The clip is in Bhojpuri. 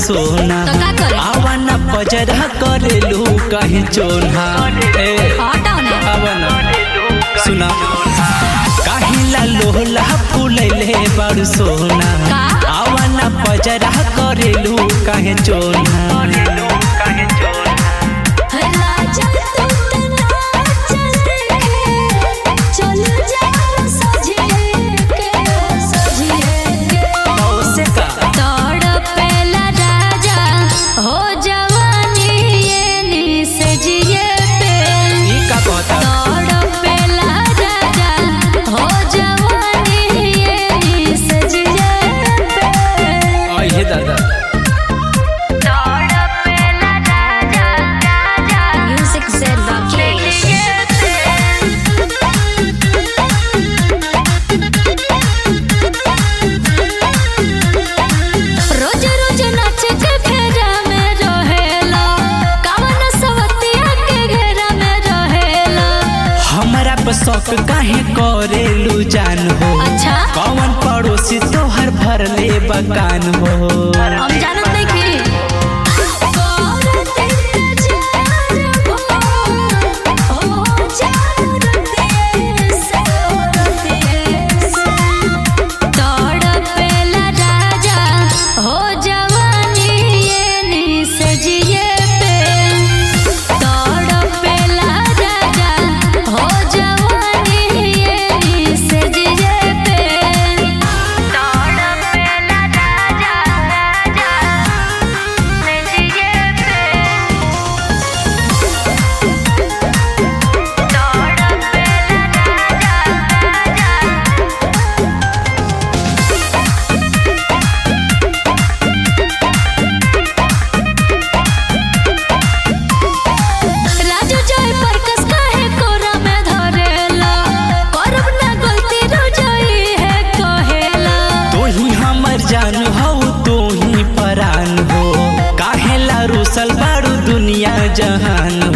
सोना तो का करे? आवन पजरा करेलू कहीं चोना ए हटाओ ना आवन सुना काहिला लोहला फूलैले बड़ सोना का? आवन पजरा करेलू कहीं चोना राजा तू तना चल के चल जा सजिए के सजिए के से का तड़पेला राजा हो जवानी ये निस जिए पे ई का कहता तड़पेला राजा हो जवानी ये निस जिए पे आई दादा तड़पेला राजा राजा म्यूजिक से राकेश रोज रोज नाच के फेरा में रहेला कवन सवतिया के घेरा में रहेला हमरा पर शौक काहे करेलू जान हो अच्छा कौन पड़ोसी तोहर भरले बकान हो हम जानत नहीं की तड़पेला राजा हो जवानी ये निस जिए पे तड़पेला राजा हो जवानी ये निस जिए पे तड़पेला राजा राजा निस जिए पे तड़पेला राजा राजा राजू जय परकस काहे कोरा में धरेला करब ना गलती रोजई है कहेला तू ही हमर जान हो तू ही परान हो काहेला रुसल बारू दुनिया जहान